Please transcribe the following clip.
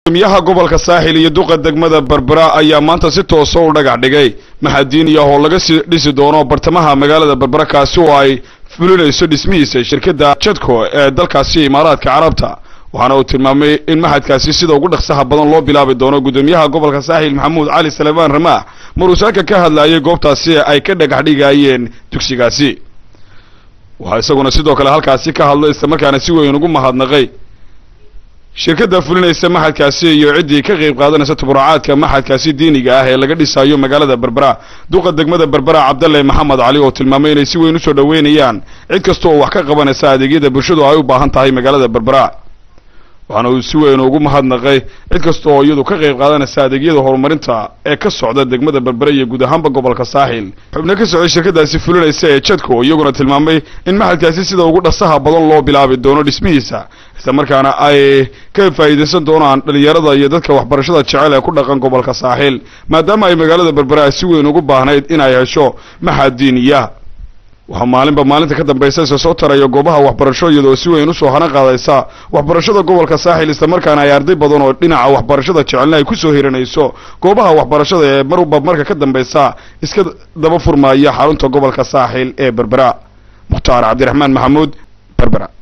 gudoomiyaha gobolka saaxil iyo duqa degmada berbera ayaa maanta si toosa u dhagax dhigay maxadiiniya oo laga sii dhisi doono bartamaha magaalada berbera kaasi oo ay fulinayso dhismihiisa shirkadda jadco ee dalkaasi imaaraadka carabta waxaana uu tilmaamay in maxadkaasi sida ugu dhaqsaha badan loo bilaabi doono gudoomiyaha gobolka saaxil maxamuud cali salebaan ramaax maruusaaka ka hadlayay goobtaasi ay ka dhagax dhigayeen dugsigaasi waxaa isaguna sidoo kale halkaasi ka hadlay islamarkaana si weyn ugu mahadnaqay shirkadda fulinaysa maxadkaasi iyo ciddii ka qayb qaadanaysa tuburacaadka maxadkaasi diiniga ah ee laga dhisayo magaalada berbera duqa degmada berbera cabdalle maxamed cali oo tilmaamay inay si weyn usoo dhoweynayaan cid kasta oo wax ka qabanaysa adeegyada bulshadu ay u baahan tahay magaalada berbera waxaana uu si weyn ugu mahadnaqay cid kasta oo iyadu ka qayb qaadanaysa adeegyada horumarinta ee ka socda degmada berbere iyo guud ahaanba gobolka saaxil xubno ka socday shirkadaasi fulinaysa ee jadco iyaguna tilmaamay in maxadkaasi sida ugu dhasaha badan loo bilaabi doono dhismihiisa isla markaana ay ka faa'iidaysan doonaan dhalinyarada iyo dadka waxbarashada jecel ee ku dhaqan gobolka saaxil maadaama ay magaalada berbere ay si weyn ugu baahnayd inay hesho maxad diiniya waxaa maalinba maalinta ka dambaysa isa soo taraya goobaha waxbarasho iyadoo si weyn usoo hana qaadaysa waxbarashada gobolka saaxil islamarkaana ay arday badan oo dhinaca waxbarashada jecelna ay kusoo hiranayso goobaha waxbarashada ee marba marka ka dambaysa iska daba furmaya xarunta gobolka saaxil ee berbera mukhtaar cabdiraxmaan maxamuud berbera